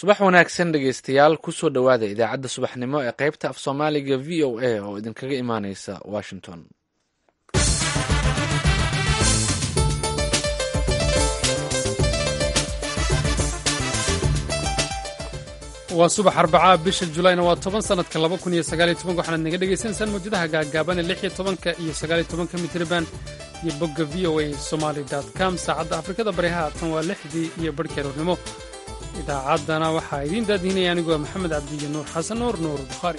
subax wanaagsan dhegeystayaal kusoo dhowaada idaacadda subaxnimo ee qaybta af soomaaliga v o a oo idinkaga imaaneysa washington waa subax arbacaa bisha julayna waa toban sanadka laba kun iyo sagaaliyo tobanka waxaanaad naga dhegaysanaysaan mawjadaha gaagaaban ee lix iyo tobanka iyo sagaaliyo tobanka mitriban iyo bogga v o a somaali com saacadda afrikada bari haatan waa lixdii iyo barhkeeroornimo idaacaddana waxaa idiin daadiinaya aniguwa maxamed cabdiyo nuur xasan nuur nuur bukhaari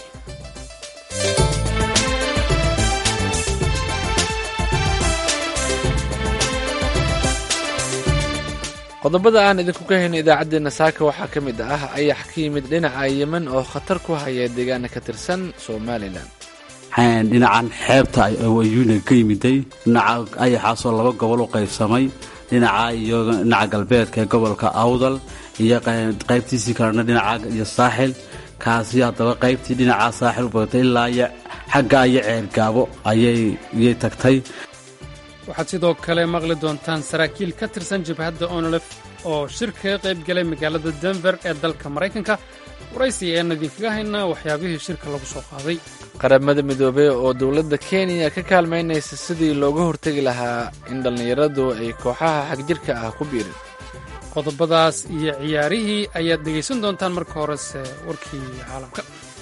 qodobada aan idinku ka hayno idaacaddeenna saaka waxaa ka mid ah ayax ka yimid dhinaca yemen oo khatar ku haya deegaana ka tirsan somalilan dhinacan xeebta ayuuna ka yimiday dhinaca ayaxaasoo laba gobol u qaybsamay dhinaca iyo dhinaca galbeedka ee gobolka awdal iyo qaybtiisii kalena dhinaca iyo saaxil kaasi haddaba qaybtii dhinaca saaxil u badatay ilaa iyo xagga iyo ceergaabo ayay tagtay waxaad sidoo kale maqli doontaan saraakiil ka tirsan jabhadda onolef oo shir kaga qayb galay magaalada denver ee dalka maraykanka waraysi ean idinkaga haynaa waxyaabihii shirka lagu soo qaaday qaramada midoobey oo dowladda kenya ka kaalmaynaysa sidii looga hortegi lahaa in dhallinyaradu ay kooxaha xagjirka ah ku biirin qodobadaas iyo ciyaarihii ayaad dhegaysan doontaan marka horese warkii caalamka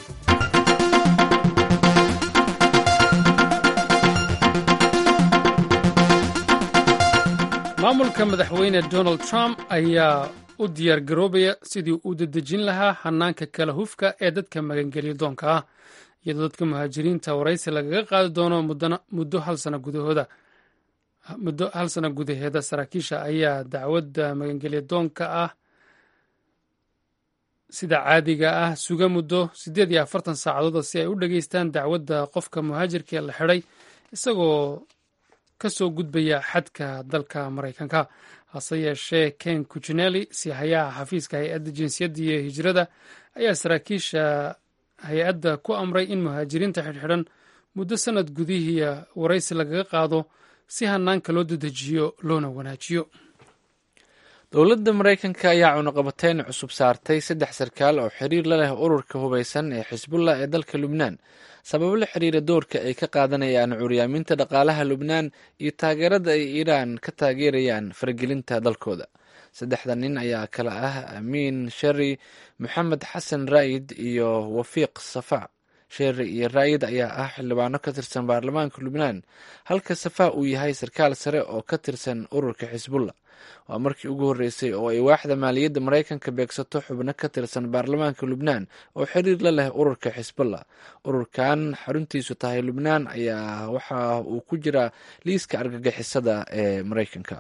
maamulka madaxweyne donald trump ayaa u diyaar garoobaya sidii uu dedejin lahaa hanaanka kala hufka ee dadka magangelyo doonka ah iyadoo dadka muhaajiriinta waraysi lagaga qaadi doono muddo hal sana gudahooda muddo hal sana gudaheeda saraakiisha ayaa dacwadda magangelyo doonka ah sida caadiga ah suga muddo siddeed iyo afartan saacadooda si ay u dhageystaan dacwadda qofka muhaajirka ee la xidhay isagoo ka soo gudbaya xadka dalka maraykanka hase yeeshee ken kuchinelli sihayaha xafiiska hay-adda jinsiyadda iyo hijrada ayaa saraakiisha hay-adda ku amray in muhaajiriinta xidhxidhan muddo sanad gudihii waraysi lagaga qaado si hanaanka loo dedejiyo loona wanaajiyo dowladda maraykanka ayaa cunuqabateyn cusub saartay saddex sarkaal oo xiriir la leh ururka hubeysan ee xisbullah ee dalka lubnaan sababo la xiriira doorka ay ka qaadanayaan curyaaminta dhaqaalaha lubnaan iyo taageerada ay iiraan ka taageerayaan faragelinta dalkooda saddexda nin ayaa kala ah amiin sheri moxamed xasan raa'id iyo wafiiq safa sheri iyo raa'id ayaa ah xildhibaano ka tirsan baarlamaanka lubnaan halka safa uu yahay sarkaal sare oo ka tirsan ururka xisbullah waa markii ugu horreysay oo ay waaxda maaliyadda maraykanka beegsato xubno ka tirsan baarlamaanka lubnaan oo xiriir la leh ururka xisbullah ururkan xaruntiisu tahay lubnaan ayaa waxa uu ku jiraa liiska argagixisada ee maraykanka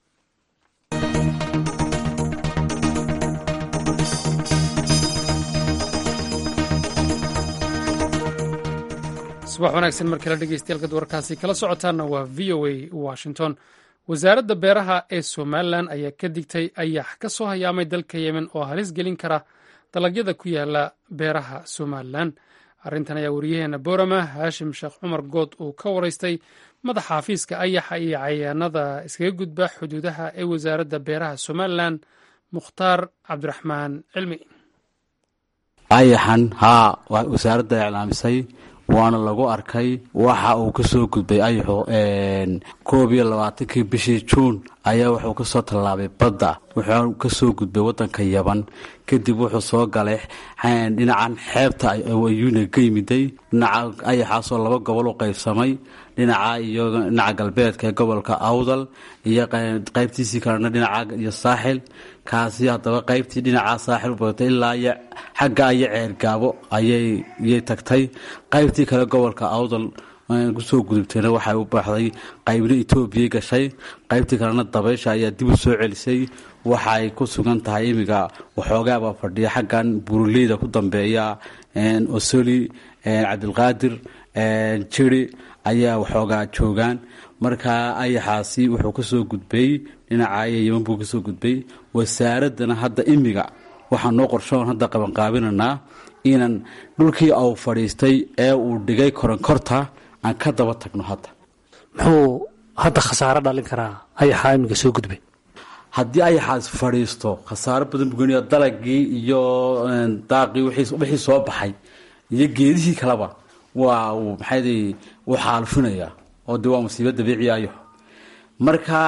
subax wanaagsan mar kale dhegeystayaal warkaasi kala socotaana waa v o a washington wasaaradda beeraha ee somalilan ayaa ka digtay ayax ka soo hayaamay dalka yemen oo halis gelin kara dalagyada ku yaala beeraha somalilan arrintan ayaa wariyaheena boorama haashim sheekh cumar good uu ka waraystay madaxa xafiiska ayaxa iyo cayayaanada iskaga gudba xuduudaha ee wasaaradda beeraha somalilan mukhtaar cabdiraxmaan cilmi ayaxan haa wasaaradda iclaamisay waana lagu arkay waxa uu ka soo gudbay ayaxu koob iyo labaatankii bishii juun ayaa wuxuu ka soo tallaabay badda wuxuu ka soo gudbay waddanka yaban kadib wuxuu soo galay dhinacan xeebta ayuuna ka yimiday dhinaca ayaxaasoo laba gobol u qaybsamay dhinaca iyo dhinaca galbeedka ee gobolka awdal iyo qaybtiisii kalena dhinaca iyo saaxil kaasi haddaba qaybtii dhinaca saaxil u badatay ilaa iyo xagga iyo ceergaabo ayay tagtay qaybtii kale gobolka awdal kusoo gudubtayna waxay u baxday qaybna etoobiya gashay qaybtii kalena dabaysha ayaa dib u soo celisay waxaay ku sugan tahay imiga waxoogaaba fadhiya xaggan buruleyda ku dambeeya osoli cabdilqaadir jiri ayaa waxoogaa joogaan markaa ayaxaasi wuxuu kasoo gudbay dhinaca yeman buu kasoo gudbay wasaaraddana hadda imiga waxaa noo qorshoon hadda qabanqaabinanaa inan dhulkii au fadhiistay ee uu dhigay koronkorta aan ka daba tagno hadda muxuu hadda khasaaro dhalin karaa ayaxaa imiga soo gudbay haddii ayaxaas fadhiisto khasaaro badan bugeniya dalagii iyo daaqii wixii soo baxay iyo geedihii kaleba waa uu maxayd uu xaalufinayaa oo de waa musiibo dabiiciya ayaxo marka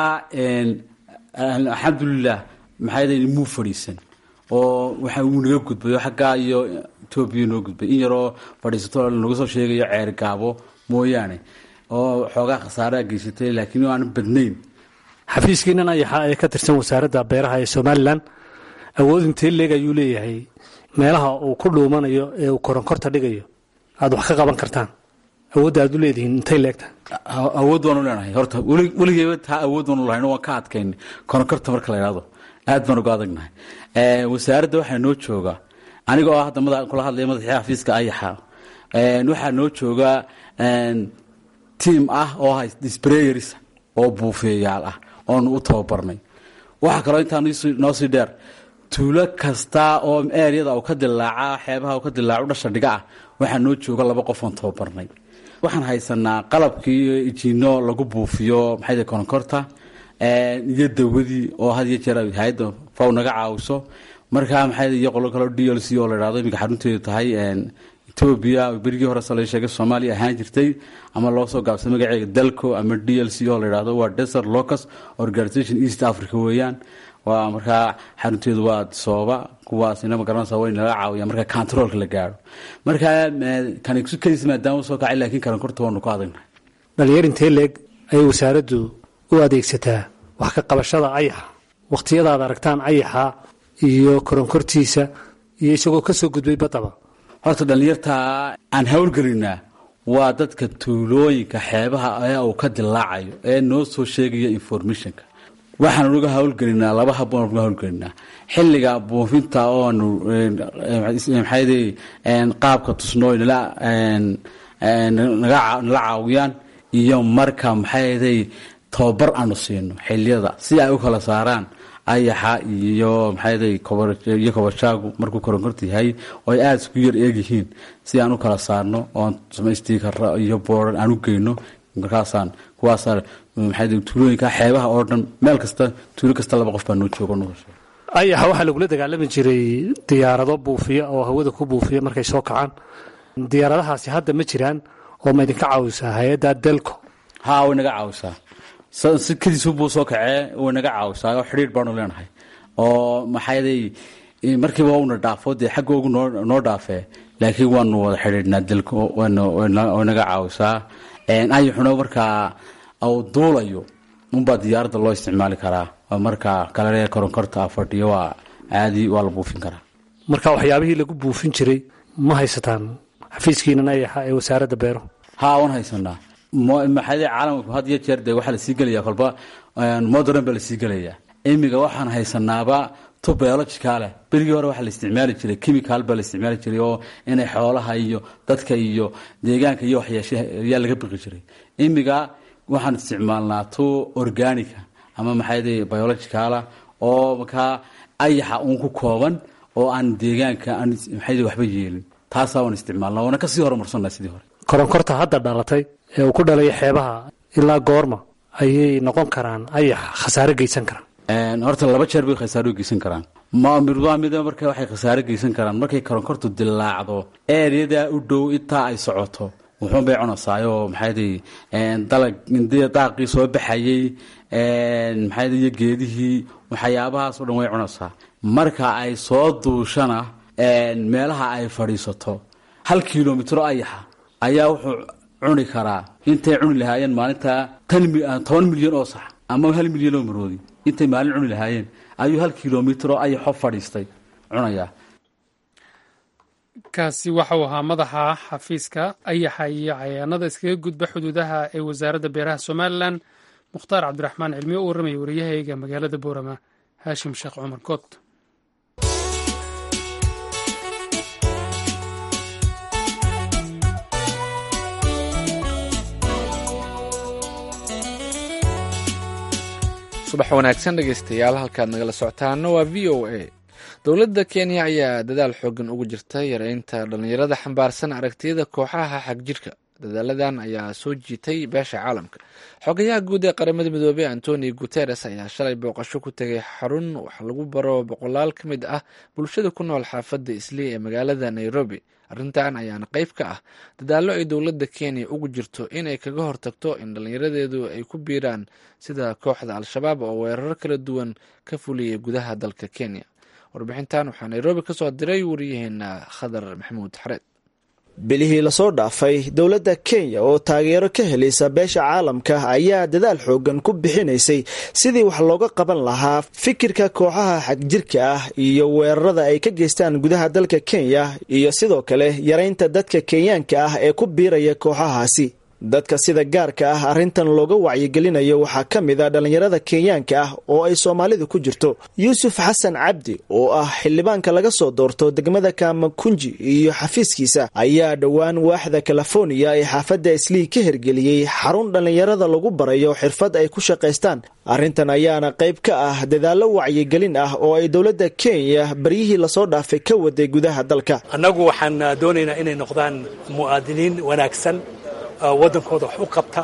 alxamdulilah maxayd muu fadhiisan oo waxa uu naga gudbay oo xaggaa iyo etoobiya noo gudbay in yaroo fadhiisato lagu soo sheegayo ceer gaabo mooyaane oo xoogaa khasaaraa geysatay laakiin aan badnayn xafiiskiinan ayaxa ee ka tirsan wasaaradda beeraha ee somalilan awood intee leeg ayuu leeyahay meelaha uu ku dhuumanayo ee uu koronkorta dhigayo aad wax ka qaban kartaan awoodda aad u leedihiin intay leegta awood waanu leenahay horta weligeeba taa awood waanu lahayn waan ka adkayn koronkorta marka la yidhahdo aad baan uga adagnahay wasaaradda waxaa noo jooga aniga oo hadda kula hadlaya madaxii xafiiska ayaxa waxaa noo jooga tiam ah oo sprayers oo buufeeyaal ah oonu u tababarnay waxaa kaloo intaa noo sii dheer tuulo kasta oo eryada u ka dilaaca xeebaha u ka dilaaco dhasha dhiga ah waxaa noo jooga laba qof oon tababarnay waxaan haysanaa qalabkii ijiino lagu buufiyo maxay koronkorta iyo dawadii oo had iyo jeer hay-adda faw naga caawiso markaa maxay iyo qolo kaloo d l c oo la dhahdo iminka xarunteedu tahay etoobiya berigii hore se la sheegay soomaaliya ahaan jirtay ama loo soo gaabsay magaceega dalco ama d l c oo la dhahdo waa desert locus organisation east africa weeyaan waa markaa xarunteedu waa sooba kuwaasina magaranaysa way naga caawiya marka controolka la gaaro markaa kankadiis maadaama soo kacay laakiin karankorta waanu ku adagnahay dhalinyar intee leeg ayay wasaaraddu u adeegsataa wax ka qabashada ayaxa wakhtiyadaad aragtaan ayaxa iyo koronkortiisa iyo isagoo ka soo gudbay badaba horta dhallinyarta aan hawlgelinaa waa dadka tuulooyinka xeebaha ee uu ka dilaacayo ee noo soo sheegaya informationka waxaanu uga hawlgelinaa laba habboon uga hawlgelinaa xilliga buufinta oonu maxayd qaabka tusnooy nala nala caawiyaan iyo marka maxayday tababar aanu siino xiliyada si ay u kala saaraan ayaxa iyo maxayday iyo kobashaagu markuu koronkorta yahay oo ay aada isku yar eegyihiin si aan u kala saarno oon samaystikara iyo booran aan u geyno markaasaan kuwaasa maxay tuulooyinka xeebaha oo dhan meel kasta tuulo kasta laba qof baa noo jooga ayaxa waxaa lagula dagaalami jiray diyaarado buufiya oo hawada ku buufiya markay soo kacaan diyaaradahaasi hadda ma jiraan oo ma idinka caawisaa hay-adda delco ha way naga caawisaa si kadiisu buu soo kacee way naga caawisaa oo xidhiir baanu leenahay oo maxayday markiiba una dhaafo dee xaggoogu noo dhaafee laakiin waanu wada xidhiidhnaa delco way naga caawisaa ayaxuna markaa uu duulayo unbaa diyaaradda loo isticmaali karaa oo markaa kale koronkorta fadhiyo waa caadi waa la buufin karaa marka waxyaabihii lagu buufin jiray ma haysataan xafiiskiinan ayaxa ee wasaaradda beero ha waan haysanaa maxaade caalamku had iyo jeer dee waxaa lasii gelaya kolba modern baa lasii gelayaa imiga waxaan haysanaaba tu biologica leh berigii hore waxaa la isticmaali jiray chemical baa la isticmaali jiray oo inay xoolaha iyo dadka iyo deegaanka iyo waxyeeshe ayaa laga biqi jiray imiga waxaan isticmaalnaa tu organica ama maxayde biologicala oo markaa ayaxa uun ku kooban oo aan deegaanka aan maxayde waxba yeelin taasaa waan isticmaalnaa waana kasii horumarsanaa sidii hore koronkorta hadda dhalatay ee uu ku dhalayo xeebaha ilaa goorma ayay noqon karaan ayax khasaare geysan karaan horta laba jeer bay khasaaro geysan karaan mid marka waxay khasaare geysan karaan markay koronkortu dilaacdo eeryadaa u dhow intaa ay socoto wuxuun bay cunaysaayoo maxayday dalag daaqii soo baxayey maxayda iyo geedihii waxyaabahaasoo dhan way cunaysaa marka ay soo duushana meelaha ay fadhiisato hal kilomitro ayaxa ayaa wuxuu cuni karaa intay cuni lahaayeen maalintaa toban milyan oo sax ama hal milyan oo maroodi intay maalin cuni lahaayeen ayuu hal kilomitro ayaxo fadhiistay cunayaa kaasi waxau ahaa madaxa xafiiska ayaxa iyo cayaanada iskaga gudba xuduudaha ee wasaaradda beeraha somalilan mukhtaar cabdiraxmaan cilmiye u warramaya wariyahayga magaalada boorama haashim sheekh cumar kood subax wanaagsan dhegeystayaal halkaad nagala socotaana waa v o a dowladda kenya ayaa dadaal xoogan ugu jirta yareynta dhallinyarada xambaarsan aragtiyada kooxaha xagjirka dadaaladan ayaa soo jiitay beesha caalamka xogayaha guud ee qaramada midoobey antonio guteres ayaa shalay booqasho ku tegay xarun wax lagu baro boqolaal ka mid ah bulshada ku nool xaafadda islii ee magaalada nairobi arrintan ayaana qayb ka ah dadaallo ay dowladda kenya ugu jirto inay kaga hortagto in dhallinyaradeedu ay ku biiraan sida kooxda al-shabaab oo weerar kala duwan ka fuliyay gudaha dalka kenya warbixintan waxaa nairobi ka soo diray wariyaheena khadar maxamuud xareed bilihii lasoo dhaafay dowladda kenya oo taageero ka helaysa beesha caalamka ayaa dadaal xoogan ku bixinaysay sidii wax looga qaban lahaa fikirka kooxaha xagjirka ah iyo weerarada ay ka geystaan gudaha dalka kenya iyo sidoo kale yaraynta dadka kenyaanka ah ee ku biiraya kooxahaasi dadka sida gaarka ah arrintan looga wacyigelinayo waxaa ka mid a dhallinyarada kenyaanka ah oo ay soomaalidu ku jirto yuusuf xasan cabdi oo ah xildhibaanka laga soo doorto degmada kamakunji iyo xafiiskiisa ayaa dhowaan waaxda californiya ee xaafadda islii ka hirgeliyey xarun dhallinyarada lagu barayo xirfad ay ku shaqaystaan arrintan ayaana qayb ka ah dadaallo wacyigelin ah oo ay dowladda kenya baryihii lasoo dhaafay ka waday gudaha dalka annagu waxaan doonaynaa inay noqdaan mu'aadiniin wanaagsan waddankooda wax u qabta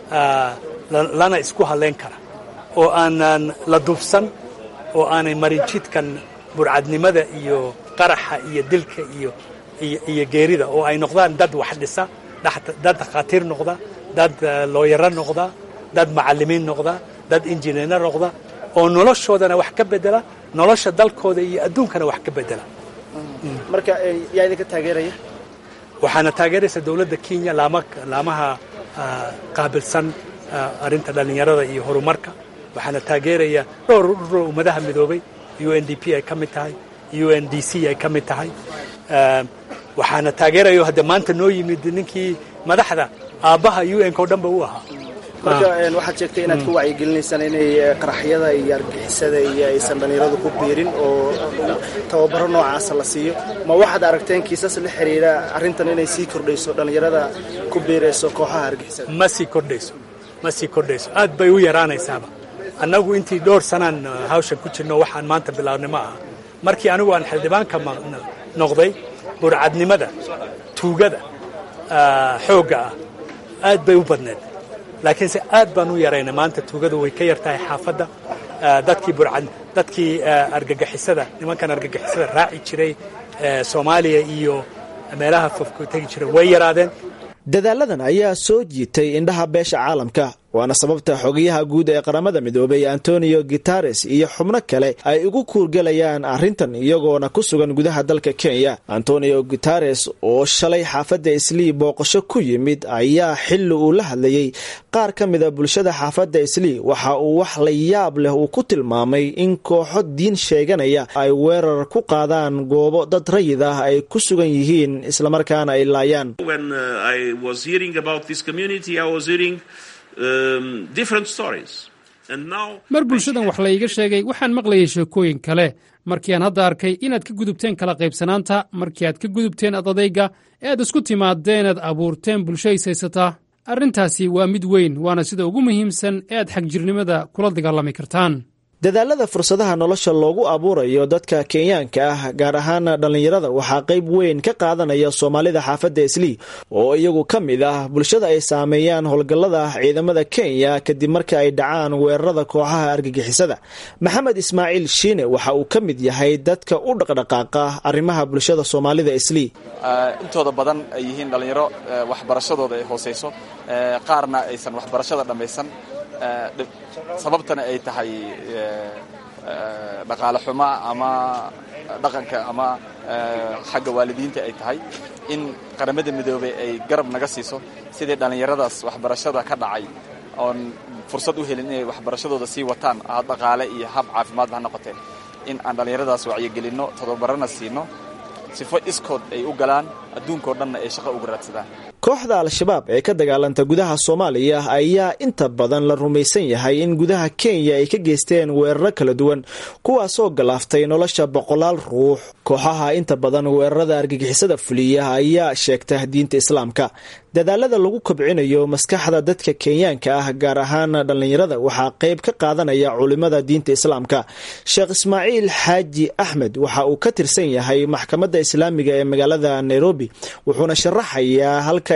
lana isku hadlayn kara oo aanan la dubsan oo aanay marin jidkan burcadnimada iyo qaraxa iyo dilka iyo iyo geerida oo ay noqdaan dad wax dhisa dad dhakhaatiir noqda dad looyaro noqda dad macallimiin noqda dad injineerna noqda oo noloshoodana wax ka bedela nolosha dalkooda iyo adduunkana wax ka bedela marka yaa idinka taageeraya waxaana taageeraysa dowladda kenya laamaha qaabilsan arrinta dhallinyarada iyo horumarka waxaana taageeraya dhowr ururo ummadaha midoobay u n d p ay ka mid tahay u n d c ay ka mid tahay waxaana taageerayo hadde maanta noo yimid ninkii madaxda aabbaha u n-ka o dhanba u ahaa marka waxaad sheegtay inaad ku wacyigelinaysaan inay qaraxyada iyo argixisada iyo aysan dhallinyaradu ku biirin oo tababaro noocaasa la siiyo ma waxaad aragteen kiisas la xiriira arrintan inay sii kordhayso dhallinyarada ku biirayso kooxaha argixisada ma sii kordhayso ma sii kordhayso aad bay u yaraanaysaaba annagu intii dhowr sanaan hawshan ku jirno waxaan maanta bilaabnay ma aha markii anigu aan xildhibaanka noqday burcadnimada tuugada xoogga ah aad bay u badneed laakiinse aad baan u yaraynay maanta tuugadu way ka yar tahay xaafadda dadkii burcad dadkii argagixisada nimankan argagixisada raaci jiray soomaaliya iyo meelaha fofku tegi jiray way yaraadeen dadaaladan ayaa soo jiitay indhaha beesha caalamka waana sababta xogayaha guud ee qaramada midoobay antonio guitares iyo xubno kale ay ugu kuurgelayaan arrintan iyagoona ku sugan gudaha dalka kenya antonio guitares oo shalay xaafadda islii booqasho ku yimid ayaa xilli uu la hadlayey qaar ka mida bulshada xaafadda islii waxa uu wax la yaab leh uu ku tilmaamay in kooxo diin sheeganaya ay weerar ku qaadaan goobo dad rayid ah ay ku sugan yihiin islamarkaana ay laayaan mar bulshadan wax layga sheegay waxaan maqlayay sheekooyin kale markii aan hadda arkay inaad ka gudubteen kala qaybsanaanta markii aad ka gudubteen adadayga ee aad isku timaadeen aad abuurteen bulsho ishaysataa arrintaasi waa mid weyn waana sida ugu muhiimsan ee aad xagjirnimada kula dagaalami kartaan dadaalada fursadaha nolosha loogu abuurayo dadka kenyaanka ah gaar ahaan dhallinyarada waxaa qayb weyn ka qaadanaya soomaalida xaafadda islii oo iyagu ka mid ah bulshada ay saameeyaan howlgallada ciidamada kenya kadib marka ay dhacaan weerarada kooxaha argagixisada maxamed ismaaciil shiine waxa uu ka mid yahay dadka u dhaqdhaqaaqa arrimaha bulshada soomaalida islii intooda badan ay yihiin dhallinyaro waxbarashadooda ay hoosayso qaarna aysan waxbarashada dhammaysan sababtana ay tahay dhaqaale xuma ama dhaqanka ama xagga waalidiinta ay tahay in qaramada midoobey ay garab naga siiso sidii dhallinyaradaas waxbarashada ka dhacay oon fursad u helin inay waxbarashadooda sii wataan hab dhaqaale iyo hab caafimaadba ha noqotee in aan dhallinyaradaas wacyigelinno todobarana siino sifo iskood ay u galaan adduunkao dhanna ay shaqo uga raadsadaan kooxda al-shabaab ee ka dagaalanta gudaha soomaaliya ayaa inta badan la rumaysan yahay in gudaha kenya ay ka geysteen weeraro kala duwan kuwaasoo galaaftay nolosha boqolaal ruux kooxaha inta badan weerarada argagixisada fuliya ayaa sheegta diinta islaamka dadaalada lagu kobcinayo maskaxda dadka kenyaanka ah gaar ahaan dhallinyarada waxaa qayb ka qaadanaya culimada diinta islaamka sheekh ismaaciil xaaji axmed waxa uu ka tirsan yahay maxkamadda islaamiga ee magaalada nairobi wuxuuna sharaxayaa halka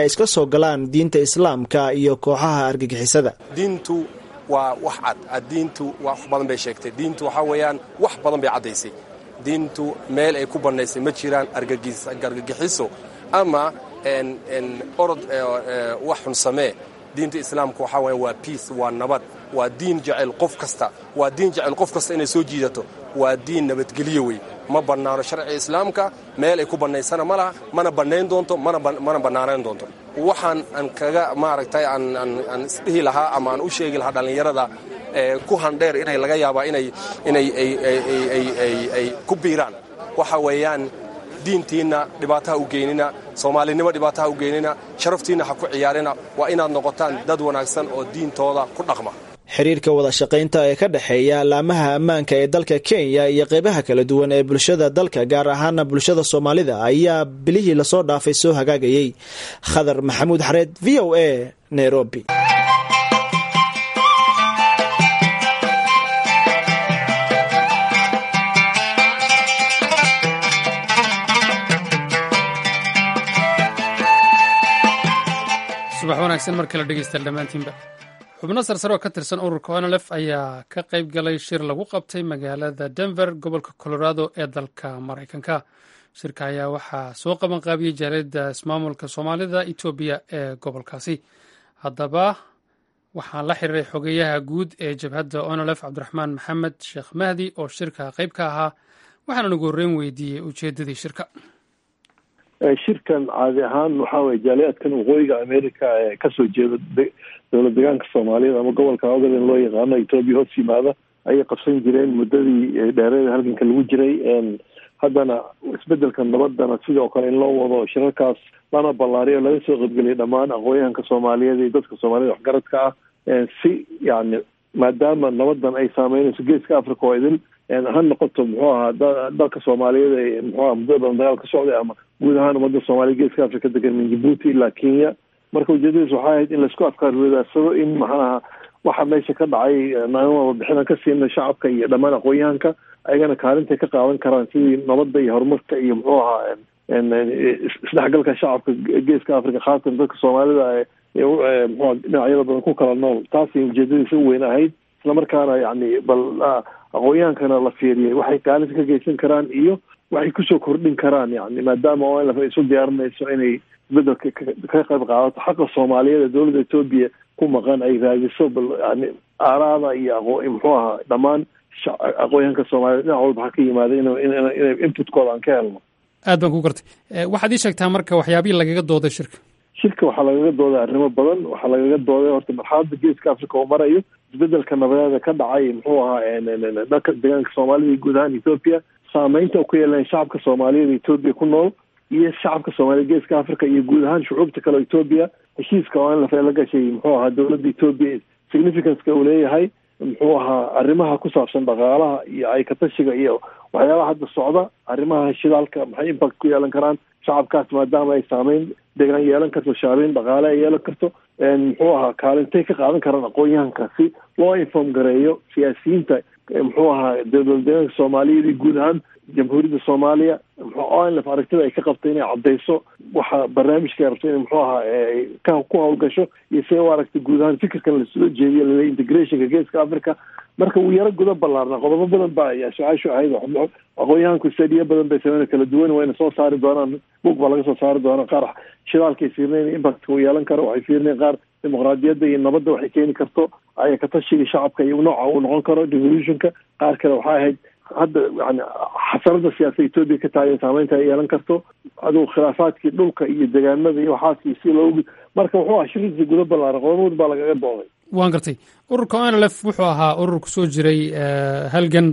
ay iska soo galaan diinta islaamka iyo kooxaha argagixisada diintu waa wax cad diintu wax badan bay sheegtay diintu waxaa weeyaan wax badan bay caddaysay diintu meel ay ku bannaysay ma jiraan argagixiso ama orod wax xun samee diinta islaamka waxaa weya waa biace waa nabad waa diin jecel qof kasta waa diin jecel qof kasta inay soo jiidato waa diin nabadgelyo wey ma bannaano sharciga islaamka meel ay ku bannaysana ma laha mana bannayn doonto mana bannaanayn doonto waxaan aan kaga maaragtay aan isdhihi lahaa ama aan u sheegi lahaa dhallinyarada ku handheer inay laga yaabaa inay inay ay ku biiraan waxa weeyaan diintiinna dhibaataha u geynina soomaalinimo dhibaataha u geynina sharaftiinna ha ku ciyaarina waa inaad noqotaan dad wanaagsan oo diintooda ku dhaqma xiriirka wada shaqaynta ee ka dhexeeya laamaha ammaanka ee dalka kenya iyo qeybaha kala duwan ee bulshada dalka gaar ahaana bulshada soomaalida ayaa bilihii lasoo dhaafay soo hagaagayey khadar maxamuud xareed v o a nairobi subax wanaagsan mar kale dhegeystayaal dhammaantiinba xubno sarsare oo ka tirsan ururka onlf ayaa ka qayb galay shir lagu qabtay magaalada denver gobolka colorado ee dalka maraykanka shirka ayaa waxaa soo qaban qaabiyey jaaliyadda ismaamulka soomaalida etoobiya ee gobolkaasi haddaba waxaan la xiriiray xogeyaha guud ee jabhadda onlf cabdiraxmaan maxamed sheekh mahdi oo shirka qayb ka ahaa waxaana ugu horreyn weydiiyey ujeeddadii shirka shirkan caadi ahaan waxaa weye jaaliyaadkan waqooyiga america ee kasoo jeeda dowlad deegaanka soomaaliyeed ama gobolka ogaden loo yaqaano etoobiya hoos yimaada ayay qabsan jireen muddadii dheereeda halganka lagu jiray haddana isbedelka nabadana sidoo kale in loo wado shirarkaas lana ballaariyo laga soo qaybgeliyay dhammaan aqoonyahanka soomaaliyeed iyo dadka soomaaliyed waxgaradka ah si yani maadaama nabadan ay saameynayso geeska africa oo idin ha noqoto muxuu ahaa dalka soomaaliyeed ee muxuu aha muddada badan dagaal ka socday ama guud ahaan ummadda soomaaliya geeska africa degan min jibuuti ilaa kenya marka ujeedadiis waxay ahayd in laisku afkaar wadaarsado in maxaaha waxa meesha ka dhacay warbixinaan ka siina shacabka iyo dhammaan aqoon-yahanka ayagana kaalintay ka qaadan karaan sidii nabadda iyo horumarka iyo muxuu ahaa isdhexgalka shacabka geeska africa khaasatan dadka soomaalida mxua dhinacyada badan ku kala nool taasay ujeedadiisa u weyn ahayd islamarkaana yani bal aqoon-yahankana la fiiriyay waxay kaalinta ka geysan karaan iyo waxay kusoo kordhin karaan yani maadaama onlf ay isu diyaarinayso inay isbedelka ka qayb qaadato xaqa soomaaliyeed ee dowladda etoobiya ku maqan ay raadiso bal yani aaraada iyo aqo muxuu ahaa dhammaan aqoonyahanka soomaaliyed dhinac walba ha ka yimaada in inay inputkooda aan ka helno aad baan ku gartay waxaad ii sheegtaa marka waxyaabihii lagaga dooday shirka shirka waxaa lagaga dooday arrimo badan waxaa lagaga dooday horta marxaladda geeska africa oo marayo isbedelka nabadeeda ka dhacay muxuu ahaa dhanka deegaanka soomaalida iyo guud ahaan ethoopia saameynta u ku yeelan shacabka soomaaliyeed etoobiya ku nool iyo shacabka soomaaliyed geeska africa iyo guud ahaan shucuubta kale etoobiya heshiiska oo in la gashay muxuu ahaa dowladda etoobiya significanceka uu leeyahay muxuu ahaa arrimaha ku saabsan dhaqaalaha iyo aykatashiga iyo waxyaabaha hadda socda arrimaha shidaalka maxay impact ku yeelan karaan shacabkaas maadaama ay saameyn deegaan yeelan karto shaabeyn dhaqaale ay yeelan karto muxuu ahaa kaalintay ka qaadan karaan aqoon-yahanka si loo inform gareeyo siyaasiyiinta muxuu ahaa dowlad deegaanka soomaaliyeed iyo guud ahaan jamhuuriyadda soomaaliya onlf aragtida ay ka qabto inay caddayso waxa barnaamijka rabto in muxuu ahaa ka ku hawlgasho iyo siday u aragtay guud ahaan fikirkan lasoo jeediyo lale integrationka geeska africa marka uu yaro guda ballaarna qodobo badan ba ayaa su-aashu ahayd aqoon-yahanku stadiyo badan bay sameyna kala duwan wayna soo saari doonaan bug baa laga soo saari doonaa qaar shidaalkay fiirinayn impactka uu yeelan karo waxay fiirinayn qaar dimuqraadiyadda iyo nabadda waxay keeni karto aya katashiga shacabka iyo nooca uu noqon karo revolutionka qaar kale waxay ahayd hadda yani xasarada siyaasada etoobiya ka taagan saameynta ay yeelan karto adugu khilaafaadkii dhulka iyo degaanada iyo waxaas iyo si loogu marka wuxuu ahaa shirkiisa guda ballaaran qodobood baa lagaga dooday waan gartay ururka onlf wuxuu ahaa urur ku soo jiray halgan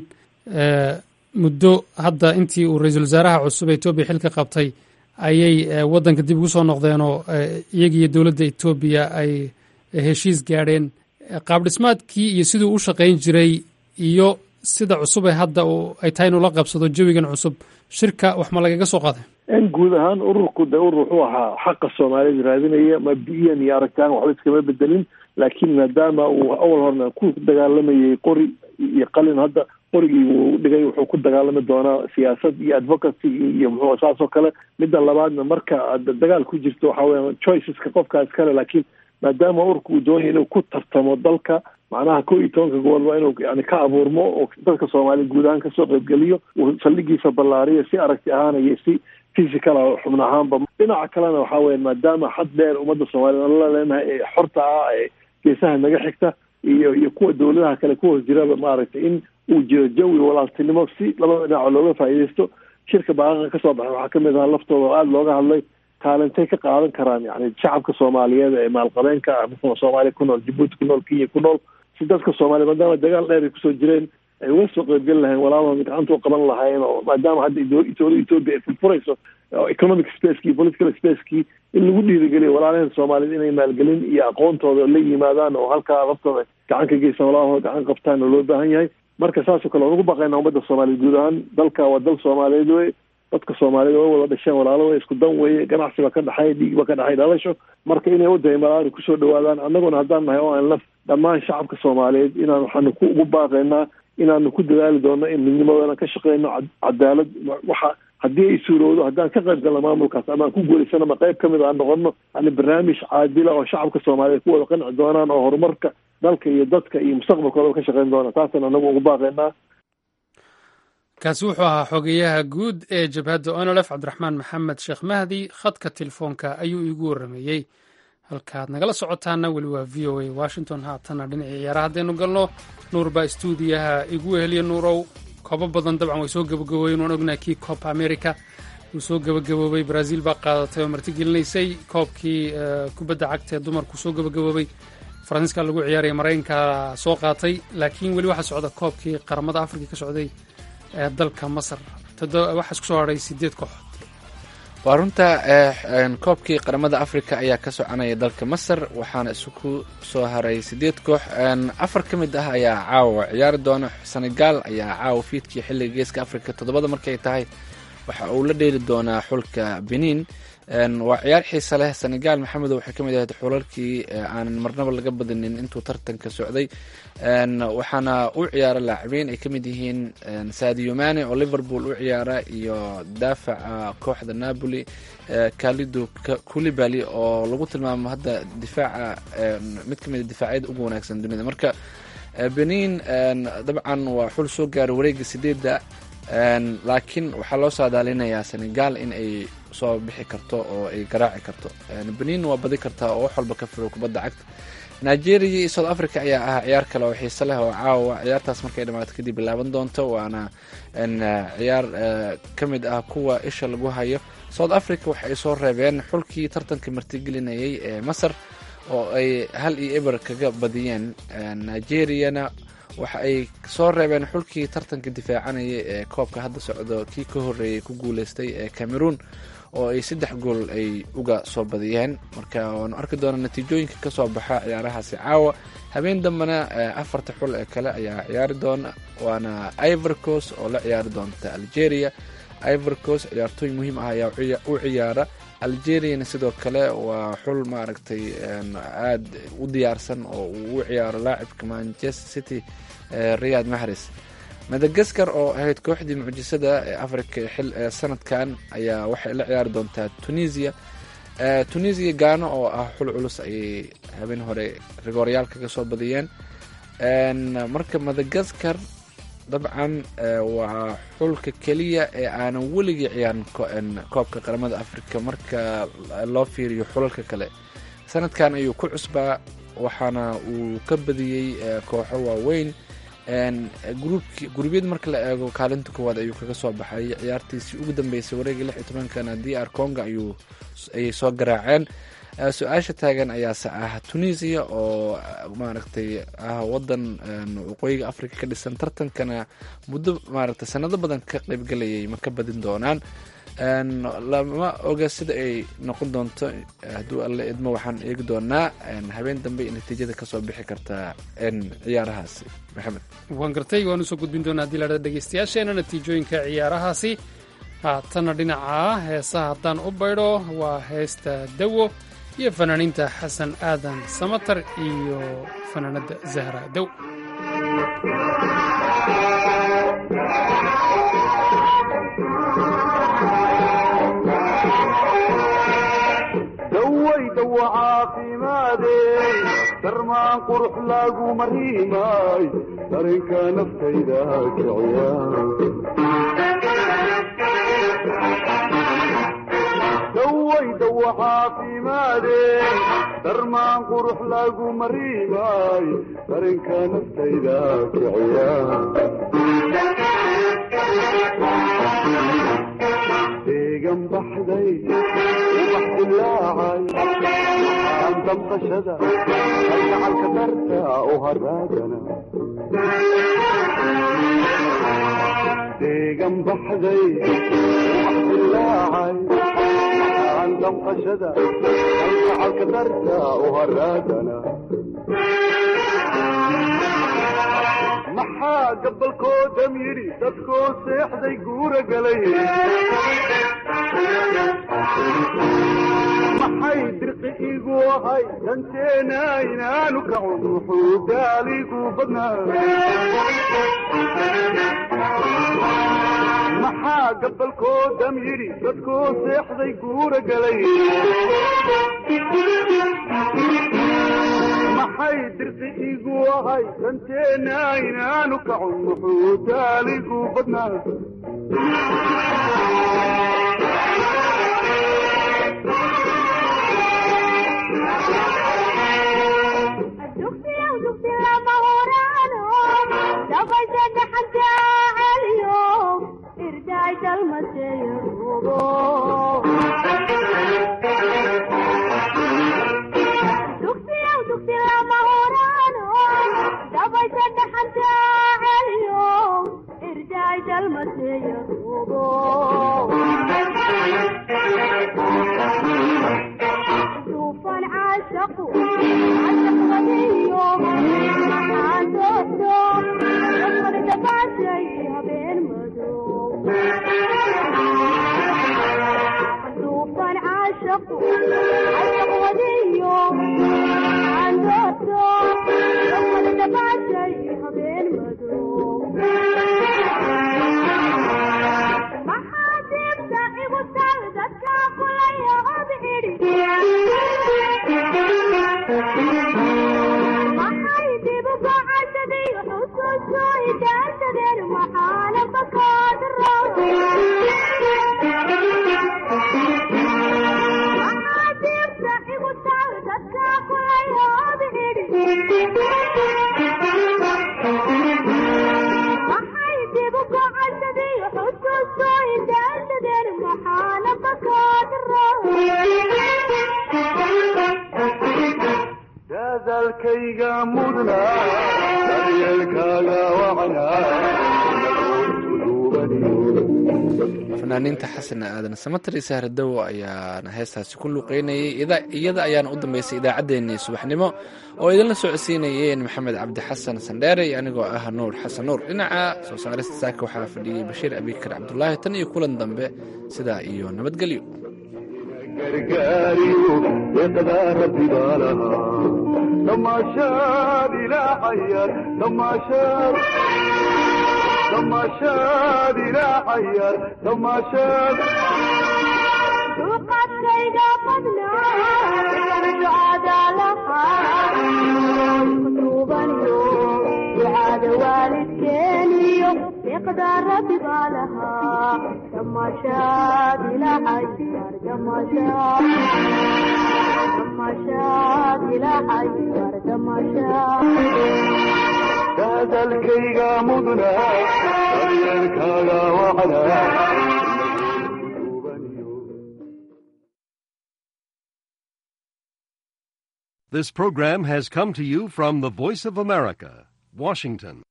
muddo hadda intii uu ra-iisul wasaaraha cusub ee etoobiya xilka qabtay ayay waddanka dib ugu soo noqdeenoo iyagiiyo dowladda etoobiya ay heshiis gaadheen qaab dhismaadkii iyo siduu u shaqayn jiray iyo sida cusub ee hadda ay tahay inuu la qabsado jawigan cusub shirka wax ma lagaga soo qaaday in guud ahaan ururku de urur wuxuu ahaa xaqa soomaaliyeed raadinaya mabdi'iyan iyo aragtaan waxba iskama bedelin laakiin maadaama uu awal horna ku dagaalamayay qori iyo qalin hadda qorigii wuu dhigay wuxuu ku dagaalami doonaa siyaasad iyo advocacy iyo muxuu saas oo kale midda labaadna marka aad dagaal ku jirto waxa weya choiceska qofkaa iskale laakiin maadaama urka uu doonaya inuu ku tartamo dalka macnaha ko iyo tobanka gobol waa inuu yani ka abuurmo oo dadka soomaaliya guud ahaan kasoo qaybgeliyo uu saldhigiisa ballaariyo si aragti ahaan iyo si physical xubno ahaanba dhinaca kalena waxa weya maadaama xad dheer ummadda soomaliya aan la leenahay ee xorta ah ee geesaha naga xigta iyo iyo kuwa dawladaha kale ku hoos jiraba maaragtay in uu jiro jawi walaaltinimo si labada dhinaco looga faa'iidaysto shirka baaqaqa kasoo baxay waxaa kamid ahaa laftooda oo aada looga hadlay kaalintay ka qaadan karaan yani shacabka soomaaliyeed ee maalqabeenka ah misla soomaaliya ku nool jabuuti ku nool kenya ku nool si dadka soomaaliya maadaama dagaal dheer ay kusoo jireen ay uga soo qaybgeli lahayn walaalahooda gacanta u qaban lahaayeen oo maadaama hadda dowladda etoobiya ay furfurayso economic spacekii political spacekii in lagu dhiirigeliyo walaalaheen soomaaliyeed inay maalgelin iyo aqoontooda la yimaadaan oo halkaa laftooda gacan ka geysan walaalahooda gacan qabtaan oo loo baahan yahay marka saasoo kale waan ugu baqaynaa ummadda soomaaliyeed guud ahaan dalka waa dal soomaaliyeed wey dadka soomaaliyed way wada dhasheen walaalo way isku dan weeye ganacsi ba ka dhexay dhiig ba ka dhexay dhalasho marka inay wadahay malaari kusoo dhawaadaan annaguna haddaan nahay oo aan laf dhammaan shacabka soomaaliyeed inaan waxaanu ku ugu baaqaynaa inaanu ku dadaali doono in midnimadana ka shaqeyno cadaalad waxa haddii ay suurowdo haddaan ka qayb galno maamulkaas ama aan ku guulaysano ama qayb kamid aan noqono yani barnaamij caadila oo shacabka soomaaliyeed ku wada qanci doonaan oo horumarka dalka iyo dadka iyo mustaqbalkooda ka shaqeyn doona taasaan anagu ugu baaqaynaa kaasi wuxuu ahaa xogeyaha guud ee jabhadda onolef cabdiraxmaan maxamed sheekh mahdi khadka telefoonka ayuu iigu warrameeyey halkaaad nagala socotaana weli waa v o a washington haatana dhinacii ciyaaraha haddaynu galno nuur baa stuudiyaha igu weheliya nuurow koobo badan dabcan way soo gabagaboobeen waan ognahay kii copa america wuu soo gabagaboobay brazil baa qaadatay oo martigelinaysay koobkii kubadda cagta ee dumarku soo gabagaboobay faransiiska lagu ciyaaraya maraykanka soo qaatay laakiin weli waxaa socda koobkii qaramada afrika ka socday ee dalka masar waxaa isku soo hadhay sideed kooxood waa runta koobkii qaramada africa ayaa ka soconaya dalka masar waxaana isugu soo haray sideed koox afar ka mid ah ayaa caawa ciyaari doona senegal ayaa caawa fiidkii xilliga geeska africa toddobada markay tahay waxa uu la dheeli doonaa xulka benin waa ciyaar xiisa leh senegal maxamedo waxay ka mid ahayd xulalkii aanan marnaba laga badinin intuu tartanka socday waxaana u ciyaara laacibiin ay ka mid yihiin sadio mane oo liverpool u ciyaara iyo daafaca kooxda napoli kalido culibali oo lagu tilmaamo hadda difaaca mid kamid a difaacyada ugu wanaagsan dunida marka benin dabcan waa xul soo gaara wareega sideedda laakiin waxaa loo saadaalinayaa senegal in ay soo bixi karto oo ay garaaci karto benin waa badi kartaa oo wax walba ka firo kubadda cagta nigeria iyo south africa ayaa ahaa ciyaar kale oo xiise leh oo caawa ciyaartaas markay dhamaato kadib bilaaban doonto waana ciyaar ka mid ah kuwa isha lagu hayo south africa waxa ay soo reebeen xulkii tartanka martigelinayay ee masar oo ay hal iyo eber kaga badiyeen nigeriana waxa ay soo reebeen xulkii tartanka difaacanaya ee koobka hadda socdo kii ka horeeyay ku guuleystay ee cameroon oo ay saddex gool ay uga soo badiyeen marka waanu arki doonaa natiijooyinka kasoo baxa ciyaarahaasi caawa habeen dambena afarta xul ee kale ayaa ciyaari doona waana ivorcos oo la ciyaari doonta algeria ivorcos ciyaartooy muhiim ah ayaa u ciyaara algeriana sidoo kale waa xul maaragtay aada u diyaarsan oo uu u ciyaaro laacibka manchester city riyad mahres madagaskar oo ahayd kooxdii mucjisada ee africa xil ee sanadkan ayaa waxay la ciyaari doontaa tunisia tunisia gaano oo ah xul culus ayay habeen hore rigoorayaal kaga soo badiyeen marka madagaskar dabcan waa xulka keliya ee aanan weligii ciyaarin koobka qaramada africa marka loo fiiriyo xulalka kale sanadkan ayuu ku cusbaa waxaana uu ka badiyey kooxo waaweyn gurubyad marka la eego kaalinta koowaad ayuu kaga soo baxay ciyaartiisii ugu dambeysay wareegii lix iyo tobankana d r conga ayuu ayay soo garaaceen su-aasha taagan ayaase ah tunisia oo maaragtay ah wadan waqooyiga africa ka dhisan tartankana muddo maaragtay sanado badan ka qeybgelayay ma ka badin doonaan lama oga sida ay noqon doonto hadduu alle idmo waxaan eegi doonaa habeen dambe natiijada kasoo bixi kartaa ciyaarahaasi maxamed waan gartay waan usoo gudbin doonaa haddii ladhada dhegeystayaasheena natiijooyinka ciyaarahaasi haatana dhinaca heesaha haddaan u baydho waa heesta dawo iyo fanaaniinta xasan aadan samatar iyo fanaanadda zahra dow dawaydawa caafimaadey darmaan qurux lagu mariimay darinka naftayda kiciya dawaydawa caafimaadey darmaan qurux lagu mariimay darinka naftayda kiciya deegan baxday ubax dilaacay aan damqashada algacalka darta u haraagana deegan baxday ubax dilaacay aan damqashada algacalka darta u haraagana maxaa gabalkoodam yidhi dadkoo seexday guura galay maxay dirqi igu ahay danteena inaanu kacun wuxuu daaligu badnaa maxaa gabalkoodam yidhi dadkoo seexday guura galay maxay dirqi igu ahay danteena inaanu kacun wuxuu daaligu badnaa dadalkayga mudna daryeelkaaga fanaaniinta xasan aadan samatar iyo sahradow ayaana heestaasi ku luuqeynayay iyada ayaana u dambeysay idaacaddeenii subaxnimo oo idinla socodsiinayeen maxamed cabdi xasan sandheere iyo anigoo ah nuur xasan nuur dhinaca soo saarista saaka waxaa fadhiyey bashiir abikar cabdulaahi tan iyo kulan dambe sidaa iyo nabadgelyo gargaariyo deeqdaa rabbi baa lahaa damaashaad ilaacayar damaashaad damaashaad ilaacayar damaashaad duqadkayga badnaa ducada lahaa kutuubaniyo ducada waalidkeeniyo deeqda rabbi baa lahaa damaashaad ilaacayar damaashaad damaashaad ilaacayar damaashaad dadalkayga mudna daryeelkaaga wacnaa This program has come to you from the Voice of America, Washington.